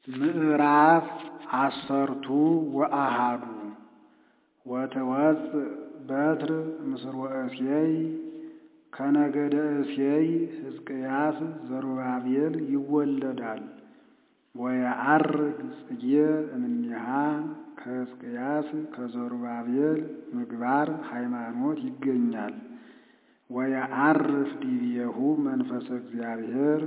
ምዕራፍ አሰርቱ ወአሃዱ ወትወፅእ በትር እምስርወ እሴይ ከነገደ እሴይ ሕዝቅያስ ዘሩባቤል ይወለዳል። ወየዐርግ ጽጌ እምኔሃ ከሕዝቅያስ ከዘሩባቤል ምግባር ሃይማኖት ይገኛል። ወየዐርፍ ዲቤሁ መንፈሰ እግዚአብሔር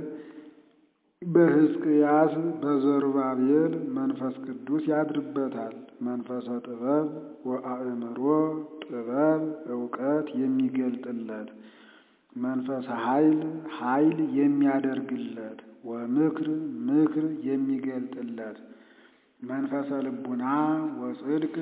በሕዝቅያስ በዘሩባቤል መንፈስ ቅዱስ ያድርበታል። መንፈሰ ጥበብ ወአእምሮ ጥበብ እውቀት የሚገልጥለት መንፈሰ ኃይል ኃይል የሚያደርግለት ወምክር ምክር የሚገልጥለት መንፈሰ ልቡና ወጽድቅ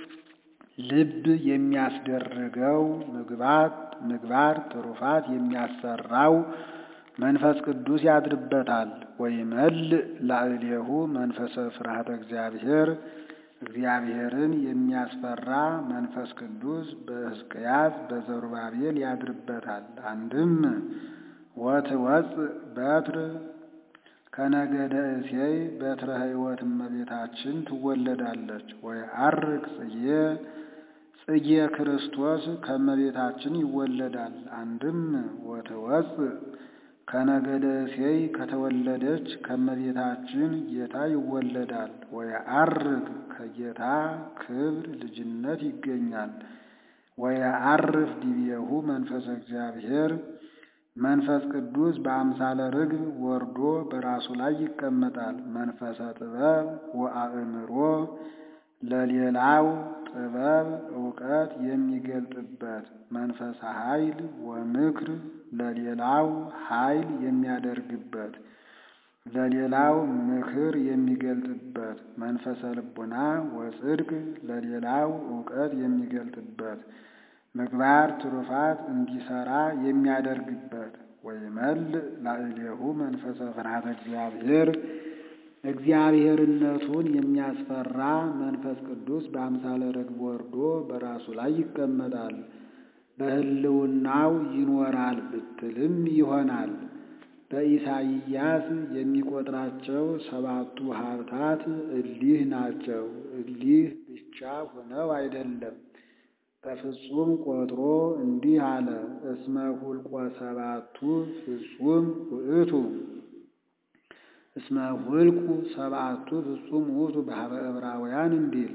ልብ የሚያስደርገው ምግባት ምግባር ትሩፋት የሚያሰራው መንፈስ ቅዱስ ያድርበታል። ወይመልእ ላዕሌሁ መንፈሰ ፍርሃተ እግዚአብሔር እግዚአብሔርን የሚያስፈራ መንፈስ ቅዱስ በሕዝቅያስ በዘሩባቤል ያድርበታል። አንድም ወትወፅእ በትር ከነገደ እሴይ በትረ ሕይወት እመቤታችን ትወለዳለች። ወየዐርግ ጽጌ ጽጌ ክርስቶስ ከእመቤታችን ይወለዳል። አንድም ወትወፅእ ከነገደ እሴይ ከተወለደች ከእመቤታችን ጌታ ይወለዳል። ወየዐርግ ከጌታ ክብር ልጅነት ይገኛል። ወየዐርፍ ዲቤሁ መንፈሰ እግዚአብሔር መንፈስ ቅዱስ በአምሳለ ርግብ ወርዶ በራሱ ላይ ይቀመጣል። መንፈሰ ጥበብ ወአእምሮ ለሌላው ጥበብ እውቀት የሚገልጥበት መንፈሰ ኃይል ወምክር ለሌላው ኃይል የሚያደርግበት ለሌላው ምክር የሚገልጥበት መንፈሰ ልቡና ወጽድቅ ለሌላው እውቀት የሚገልጥበት ምግባር ትሩፋት እንዲሰራ የሚያደርግበት ወይመልእ ላዕሌሁ መንፈሰ ፍርሃተ እግዚአብሔር እግዚአብሔርነቱን የሚያስፈራ መንፈስ ቅዱስ በአምሳለ ርግብ ወርዶ በራሱ ላይ ይቀመጣል። በሕልውናው ይኖራል ብትልም ይሆናል። በኢሳይያስ የሚቆጥራቸው ሰባቱ ሀብታት እሊህ ናቸው። እሊህ ብቻ ሆነው አይደለም፣ በፍጹም ቆጥሮ እንዲህ አለ። እስመ ሁልቆ ሰባቱ ፍጹም ውእቱ እስመ ሁልቁ ሰባቱ ፍጹም ውእቱ በኀበ ዕብራውያን እንዲል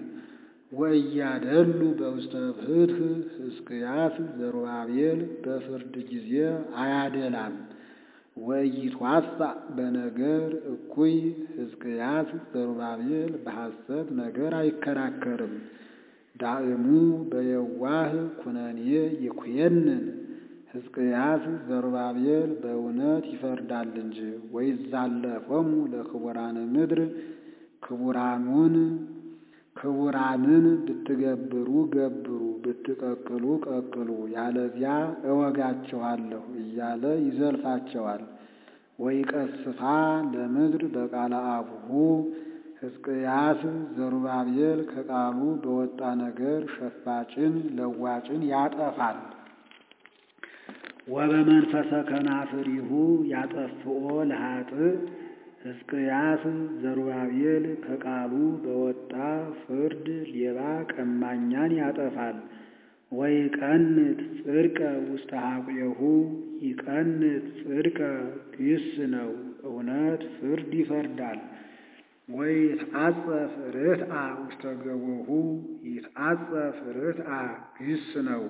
ወእያደሉ በውስተ ፍትሕ ሕዝቅያስ ዘሩባቤል በፍርድ ጊዜ አያደላም። ወኢይትዋሳእ በነገር እኩይ ሕዝቅያስ ዘሩባቤል በሐሰት ነገር አይከራከርም። ዳእሙ በየዋህ ኩነኔ ይኩየንን ሕዝቅያስ ዘሩባቤል በእውነት ይፈርዳል እንጂ። ወይዛለፎሙ ለክቡራነ ምድር ክቡራኑን ክቡራንን ብትገብሩ ገብሩ ብትቀቅሉ ቀቅሉ ያለዚያ እወጋችኋለሁ እያለ ይዘልፋቸዋል። ወይቀስፋ ለምድር በቃለ አቡሁ ሕዝቅያስ ዘሩባቤል ከቃሉ በወጣ ነገር ሸፋጭን ለዋጭን ያጠፋል። ወበመንፈሰ ከናፍሪሁ ያጠፍኦ ለኃጥእ ሕዝቅያስ ዘሩባቤል ከቃሉ በወጣ ፍርድ ሌባ ቀማኛን ያጠፋል። ወይቀንት ጽድቀ ውስተ ሐቁየሁ ይቀንት ጽድቀ ግስ ነው፣ እውነት ፍርድ ይፈርዳል። ወይትዓጸፍ ርትአ ውስተ ገቦሁ ይትዓጸፍ ርትአ ግስ ነው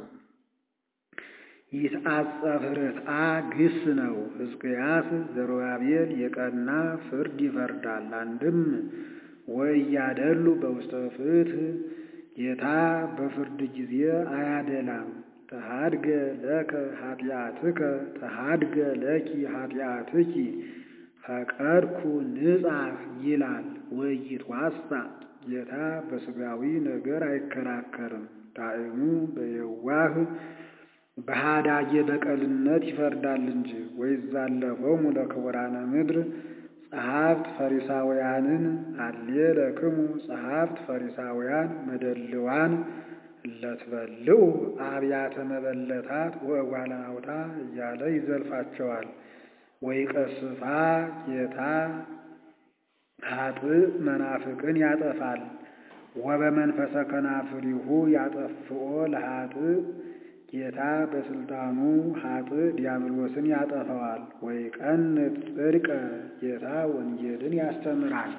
ይትዓጸፍ ርትአ ግስ ነው። ሕዝቅያስ ዘሩባቤል የቀና ፍርድ ይፈርዳል። አንድም ወእያደሉ በውስተ ፍትሕ ጌታ በፍርድ ጊዜ አያደላም። ተሃድገ ለከ ኃጢአትከ ተሃድገ ለኪ ኃጢአትኪ ፈቀድኩ ንጻሕ ይላል። ወኢይትዋሳእ ጌታ በሥጋዊ ነገር አይከራከርም። ዳእሙ በየዋህ በሃዳጌ በቀልነት ይፈርዳል እንጂ። ወይዛለፎሙ ለክቡራነ ምድር ጸሐፍት ፈሪሳውያንን አሌ ለክሙ ጸሐፍት ፈሪሳውያን መደልዋን እለትበልዑ አብያተ መበለታት ወእጓላውታ እያለ ይዘልፋቸዋል። ወይቀስፋ ጌታ ኃጥእ መናፍቅን ያጠፋል። ወበመንፈሰ ከናፍሪሁ ያጠፍኦ ለኃጥእ ጌታ በስልጣኑ ኃጥእ ዲያብሎስን ያጠፈዋል። ወይቀንት ጽድቀ ጌታ ወንጌልን ያስተምራል።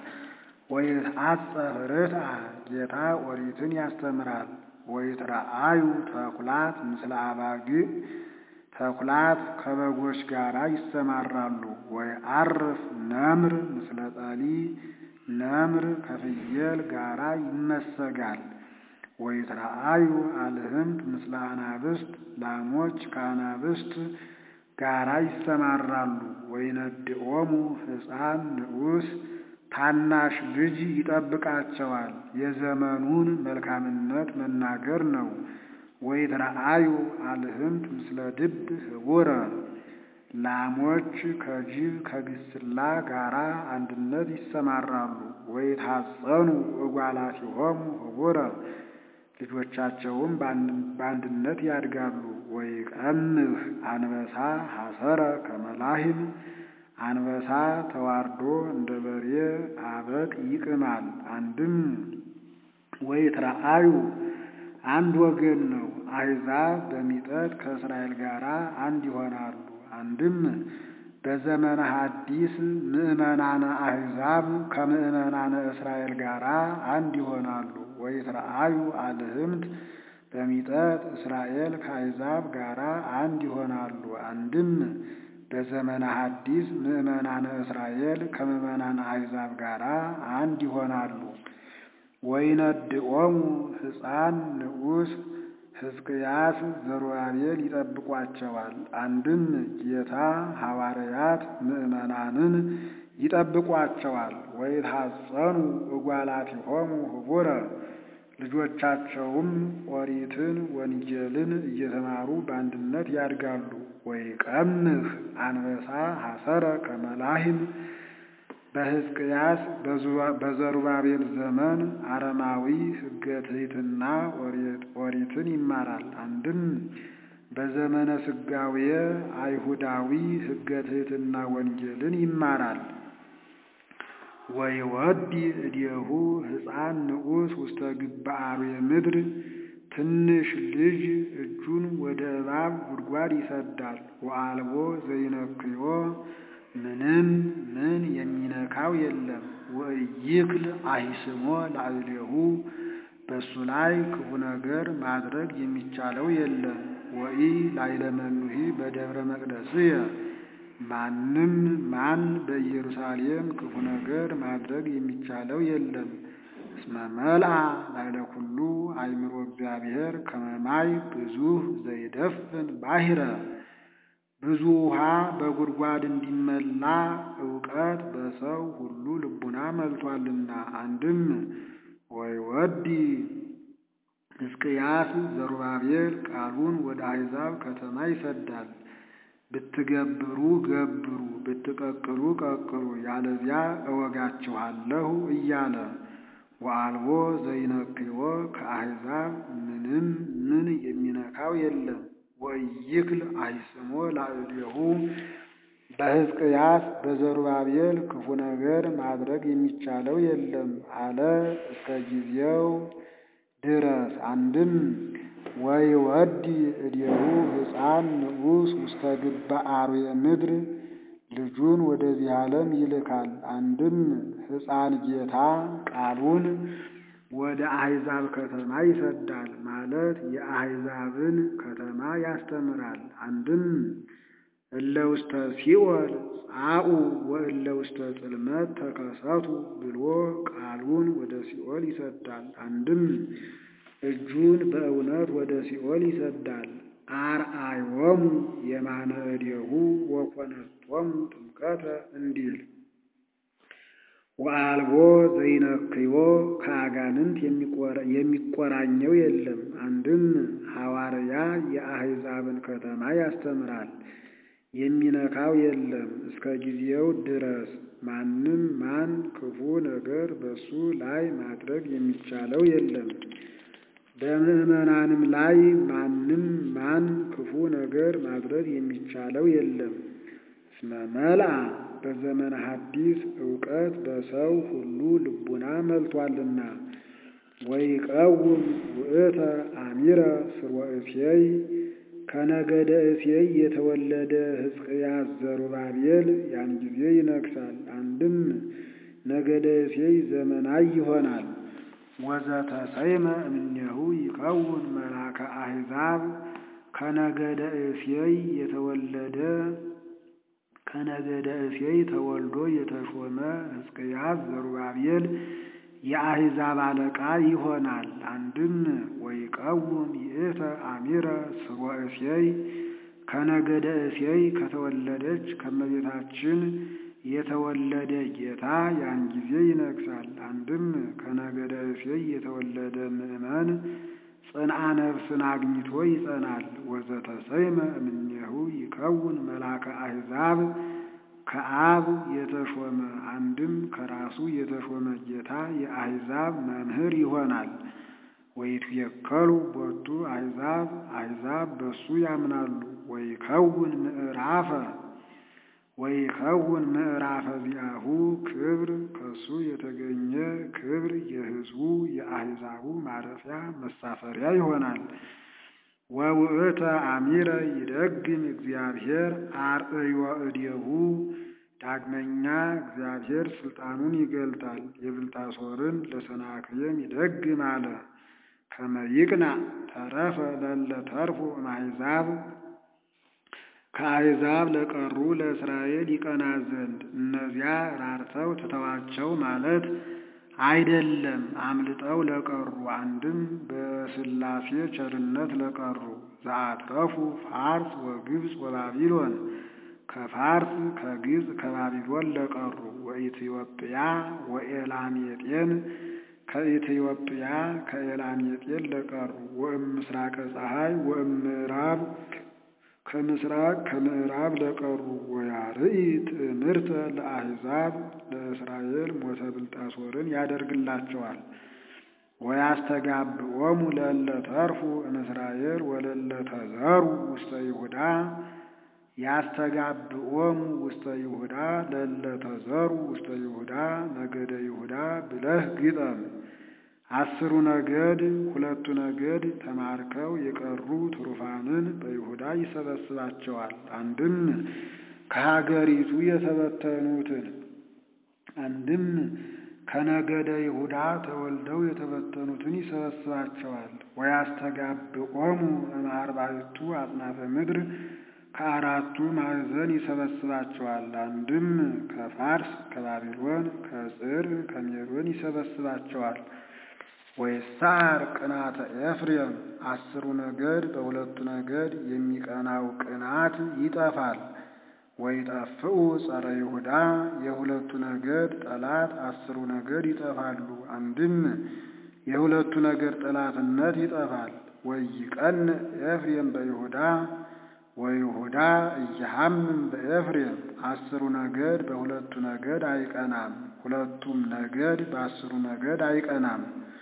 ወይትዓጸፍ ርትዐ ጌታ ኦሪትን ያስተምራል። ወይትረአዩ ተኩላት ምስለ አባግዕ ተኩላት ከበጎች ጋር ይሰማራሉ። ወይዐርፍ ነምር ምስለ ጸሊ ነምር ከፍየል ጋራ ይመሰጋል። ወይትረአዩ አልህምት ምስለ አናብስት ላሞች ከአናብስት ጋራ ይሰማራሉ። ወይነድኦሙ ሕፃን ንዑስ ታናሽ ልጅ ይጠብቃቸዋል። የዘመኑን መልካምነት መናገር ነው። ወይትረአዩ አልህምት ምስለ ድብ ህቡረ ላሞች ከጅብ ከግስላ ጋራ አንድነት ይሰማራሉ። ወይታጸኑ እጓላቲሆሙ ህቡረ ልጆቻቸውም በአንድነት ያድጋሉ። ወይቀምህ አንበሳ ሐሰረ ከመላሂም አንበሳ ተዋርዶ እንደ በሬ አበቅ ይቅማል። አንድም ወይትረአዩ አንድ ወገን ነው። አሕዛብ በሚጠት ከእስራኤል ጋር አንድ ይሆናሉ። አንድም በዘመነ ሐዲስ ምዕመናነ አሕዛብ ከምዕመናነ እስራኤል ጋር አንድ ይሆናሉ። ወይትረአዩ አልህምት በሚጠት እስራኤል ከአሕዛብ ጋር አንድ ይሆናሉ። አንድም በዘመነ ሐዲስ ምዕመናነ እስራኤል ከምዕመናነ አሕዛብ ጋር አንድ ይሆናሉ። ወይነድኦሙ ሕፃን ንዑስ ሕዝቅያስ ዘሩባቤል ይጠብቋቸዋል። አንድም ጌታ ሐዋርያት ምዕመናንን ይጠብቋቸዋል። ወይታጸኑ እጓላቲሆሙ ህቡረ ልጆቻቸውም ኦሪትን ወንጌልን እየተማሩ በአንድነት ያድጋሉ። ወይቀምህ አንበሳ ሐሰረ ከመላሂም በሕዝቅያስ በዘሩባቤል ዘመን አረማዊ ሕገ ትሕትና ኦሪትን ይማራል። አንድም በዘመነ ስጋዌ አይሁዳዊ ሕገ ትሕትና ወንጌልን ይማራል። ወይወዲ እዴሁ ሕፃን ንዑስ ውስተ ግብአርዌ ምድር ትንሽ ልጅ እጁን ወደ እባብ ጉድጓድ ይሰዳል። ወአልቦ ዘይነክዮ ምንም ምን የሚነካው የለም። ወኢይክል አሂስሞ ላዕሌሁ በእሱ ላይ ክፉ ነገር ማድረግ የሚቻለው የለም። ወኢ ላይለመኑሂ በደብረ መቅደስየ ማንም ማን በኢየሩሳሌም ክፉ ነገር ማድረግ የሚቻለው የለም። እስመ መልአ ላዕለ ኩሉ አእምሮ እግዚአብሔር ከመ ማይ ብዙኅ ዘይደፍን ባሕረ ብዙ ውሃ በጉድጓድ እንዲመላ እውቀት በሰው ሁሉ ልቡና መልቷልና። አንድም ወይወዲ ሕዝቅያስ ዘሩባቤል ቃሉን ወደ አሕዛብ ከተማ ይሰዳል። ብትገብሩ ገብሩ፣ ብትቀቅሉ ቀቅሉ፣ ያለዚያ እወጋችኋለሁ እያለ ወአልቦ ዘይነክዮ ከአሕዛብ ምንም ምን የሚነካው የለም። ወኢይክል አሂስሞ ላዕሌሁ በሕዝቅያስ በዘሩባቤል ክፉ ነገር ማድረግ የሚቻለው የለም አለ እስከ ጊዜው ድረስ። አንድም ወይወዲ እዴሁ ሕፃን ንዑስ ውስተ ግብአርዌ ምድር ልጁን ወደዚህ ዓለም ይልካል። አንድም ሕፃን ጌታ ቃሉን ወደ አሕዛብ ከተማ ይሰዳል ማለት የአሕዛብን ከተማ ያስተምራል። አንድም እለ ውስተ ሲኦል ጻኡ ወእለ ውስተ ጽልመት ተከሰቱ ብሎ ቃሉን ወደ ሲኦል ይሰዳል። አንድም እጁን በእውነት ወደ ሲኦል ይሰዳል። አርአዮሙ የማነ እዴሁ ወኮነቶሙ ጥምቀተ እንዲል ወአልቦ ዘይነክዮ ከአጋንንት የሚቆራኘው የለም። አንድም ሐዋርያ የአሕዛብን ከተማ ያስተምራል፣ የሚነካው የለም እስከ ጊዜው ድረስ። ማንም ማን ክፉ ነገር በሱ ላይ ማድረግ የሚቻለው የለም። በምዕመናንም ላይ ማንም ማን ክፉ ነገር ማድረግ የሚቻለው የለም። እስመ መልአ በዘመነ ሐዲስ ዕውቀት በሰው ሁሉ ልቡና መልቷልና። ወይቀውም ውእተ አሚረ ስርወ እሴይ ከነገደ እሴይ የተወለደ ሕዝቅያስ ዘሩባቤል ያን ጊዜ ይነግሣል። አንድም ነገደ እሴይ ዘመናይ ይሆናል። ወዘተሰይመ እምኔሁ ይከውን መልአከ አሕዛብ ከነገደ እሴይ የተወለደ ከነገደ እሴይ ተወልዶ የተሾመ ሕዝቅያስ ዘሩባቤል የአሕዛብ አለቃ ይሆናል። አንድም ወይቀውም ይእተ አሚረ ስርወ እሴይ ከነገደ እሴይ ከተወለደች ከመቤታችን የተወለደ ጌታ ያን ጊዜ ይነግሣል። አንድም ከነገደ እሴይ የተወለደ ምእመን ጽንዓ ነፍስን አግኝቶ ይጸናል። ወዘተሰይመ እምኔሁ ይከውን መልአከ አሕዛብ ከአብ የተሾመ አንድም ከራሱ የተሾመ ጌታ የአሕዛብ መምህር ይሆናል። ወይትየከሉ ቦቱ አሕዛብ አሕዛብ በሱ ያምናሉ። ወይከውን ምዕራፈ ወይከውን ምዕራፈ ዚአሁ ክብር ከሱ የተገኘ ክብር የሕዝቡ የአሕዛቡ ማረፊያ መሳፈሪያ ይሆናል። ወውእተ አሚረ ይደግም እግዚአብሔር አርእዮ እዴሁ ዳግመኛ እግዚአብሔር ስልጣኑን ይገልጣል። የብልጣሶርን ለሰናክሬም ይደግም አለ። ከመ ይቅና ተረፈ ለለ ተርፎ እምአሕዛብ ከአሕዛብ ለቀሩ ለእስራኤል ይቀና ዘንድ እነዚያ ራርተው ትተዋቸው ማለት አይደለም። አምልጠው ለቀሩ አንድም በሥላሴ ቸርነት ለቀሩ ዘአትረፉ ፋርስ ወግብፅ ወባቢሎን ከፋርስ ከግብፅ ከባቢሎን ለቀሩ ወኢትዮጵያ ወኤላሜጤን ከኢትዮጵያ ከኤላሜጤን ለቀሩ ወእም ምስራቀ ፀሐይ ወእም ምዕራብ ከምስራቅ ከምዕራብ ለቀሩ ወያርኢ ትእምርተ ለአሕዛብ ለእስራኤል ሞተ ብልጣሶርን ያደርግላቸዋል። ወያስተጋብኦሙ ለእለ ተርፉ እምእስራኤል ወለእለ ተዘሩ ውስተ ይሁዳ ያስተጋብኦሙ ውስተ ይሁዳ ለእለ ተዘሩ ውስተ ይሁዳ ነገደ ይሁዳ ብለህ ግጠም። አስሩ ነገድ ሁለቱ ነገድ ተማርከው የቀሩ ትሩፋንን በይሁዳ ይሰበስባቸዋል። አንድም ከሀገሪቱ የተበተኑትን አንድም ከነገደ ይሁዳ ተወልደው የተበተኑትን ይሰበስባቸዋል። ወያስተጋብኦሙ እምአርባዕቱ አጽናፈ ምድር ከአራቱ ማዕዘን ይሰበስባቸዋል። አንድም ከፋርስ ከባቢሎን ከጽር ከሜዶን ይሰበስባቸዋል። ወይሳር ቅናተ ኤፍሬም አስሩ ነገድ በሁለቱ ነገድ የሚቀናው ቅናት ይጠፋል። ወይጠፍኡ ጸረ ይሁዳ የሁለቱ ነገድ ጠላት አስሩ ነገድ ይጠፋሉ። አንድም የሁለቱ ነገድ ጠላትነት ይጠፋል። ወይቀን ኤፍሬም በይሁዳ ወይሁዳ እየሐምም በኤፍሬም አስሩ ነገድ በሁለቱ ነገድ አይቀናም። ሁለቱም ነገድ በአስሩ ነገድ አይቀናም።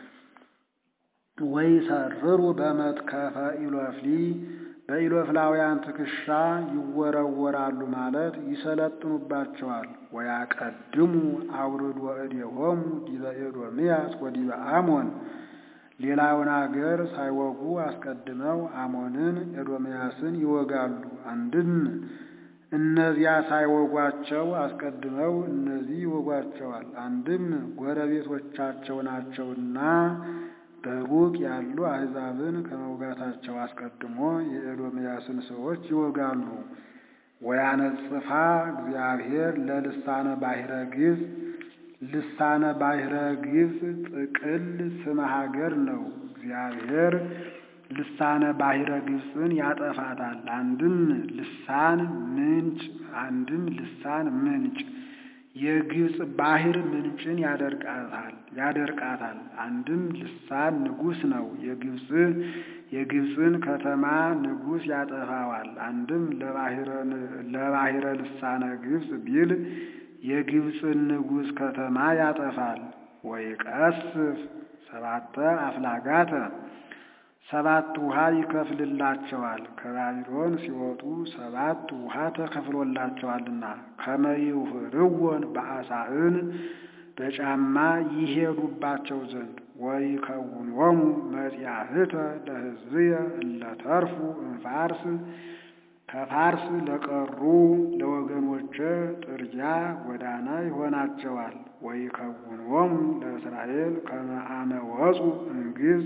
ወይሰርሩ በመትከፈ ኢሎፍሊ በኢሎፍላውያን ትከሻ ይወረወራሉ ማለት ይሰለጥኑባቸዋል። ወያቀድሙ አውርድ ወእዴሆሙ ዲበ ኤዶምያስ ወዲበ አሞን ሌላውን አገር ሳይወጉ አስቀድመው አሞንን ኤዶምያስን ይወጋሉ። አንድም እነዚያ ሳይወጓቸው አስቀድመው እነዚህ ይወጓቸዋል። አንድም ጎረቤቶቻቸው ናቸውና በሩቅ ያሉ አሕዛብን ከመውጋታቸው አስቀድሞ የኤዶምያስን ሰዎች ይወጋሉ። ወያነጽፋ እግዚአብሔር ለልሳነ ባሕረ ግብፅ ልሳነ ባሕረ ግብፅ ጥቅል ስመ ሀገር ነው። እግዚአብሔር ልሳነ ባሕረ ግብፅን ያጠፋታል። አንድም ልሳን ምንጭ፣ አንድም ልሳን ምንጭ የግብፅ ባሕር ምንጭን ያደርቃታል ያደርቃታል። አንድም ልሳን ንጉሥ ነው። የግብፅ የግብፅን ከተማ ንጉሥ ያጠፋዋል። አንድም ለባሕረ ልሳነ ግብፅ ቢል የግብፅን ንጉሥ ከተማ ያጠፋል። ወይቀስፍ ሰባተ አፍላጋተ ሰባት ውሃ ይከፍልላቸዋል። ከባቢሎን ሲወጡ ሰባት ውሃ ተከፍሎላቸዋልና ከመይሁርወን በአሳእን በጫማ ይሄዱባቸው ዘንድ ወይከውኖሙ መጺአህተ ለሕዝብየ እለተርፉ እምፋርስ ከፋርስ ለቀሩ ለወገኖቼ ጥርጊያ ጎዳና ይሆናቸዋል። ወይከውኖሙ ለእስራኤል ከመ አመ ወፁ እምግብፅ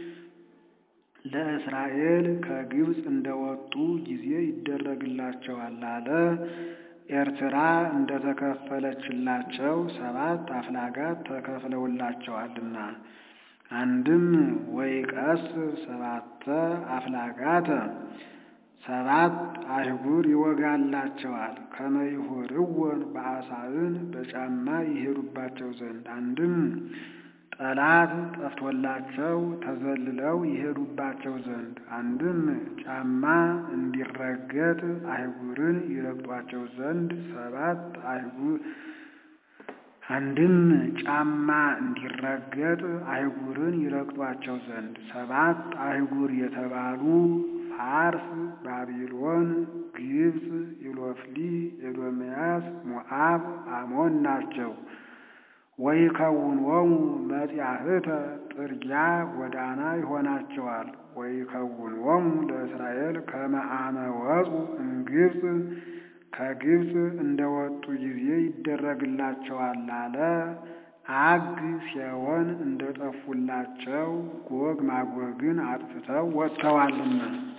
ለእስራኤል ከግብፅ እንደወጡ ጊዜ ይደረግላቸዋል አለ። ኤርትራ እንደተከፈለችላቸው ሰባት አፍላጋት ተከፍለውላቸዋልና አንድም ወይቀስ ሰባተ አፍላጋተ ሰባት አህጉር ይወጋላቸዋል። ከመይሁርወን በአሳእን በጫማ ይሄዱባቸው ዘንድ አንድም ጠላት ጠፍቶላቸው ተዘልለው ይሄዱባቸው ዘንድ አንድም ጫማ እንዲረገጥ አህጉርን ይረግጧቸው ዘንድ ሰባት አህጉር አንድም ጫማ እንዲረገጥ አህጉርን ይረግጧቸው ዘንድ ሰባት አህጉር የተባሉ ፋርስ፣ ባቢሎን፣ ግብፅ፣ ኢሎፍሊ፣ ኤዶምያስ፣ ሞዓብ፣ አሞን ናቸው። ወይከውኖሙ መጺአህተ ጥርጊያ ጎዳና ይሆናቸዋል። ወይከውኖሙ ለእስራኤል ከመ አመ ወፁ እምግብፅ ከግብፅ እንደወጡ ጊዜ ይደረግላቸዋል አለ። አግ ሲሆን እንደጠፉላቸው ጎግ ማጎግን አጥፍተው ወጥተዋልና